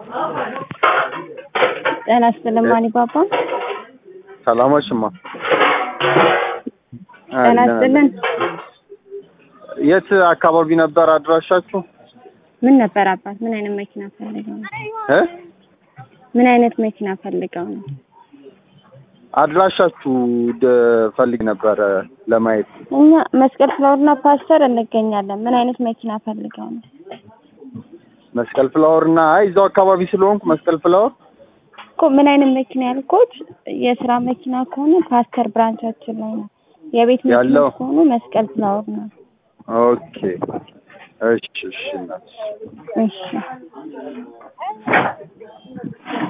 ጤና ይስጥልኝ አሊባባ። ሰላማችማ ጤና ይስጥልን። የት አካባቢ ነበር አድራሻችሁ? ምን ነበር አባት? ምን አይነት መኪና ፈልገው ነው? እ ምን አይነት መኪና ፈልገው ነው? አድራሻችሁ ደ- ፈልግ ነበረ ለማየት። እኛ መስቀል ፍላወርና ፓስተር እንገኛለን። ምን አይነት መኪና ፈልገው ነው? መስቀል ፍላወር እና አይ እዛው አካባቢ ስለሆንኩ መስቀል ፍላወር እኮ ምን አይነት መኪና ያልኩት የስራ መኪና ከሆነ ፓስተር ብራንቻችን ላይ ነው። የቤት መኪና ያለው? ከሆኑ መስቀል ፍላወር ነው። ኦኬ። እሺ እሺ እናትሽ እሺ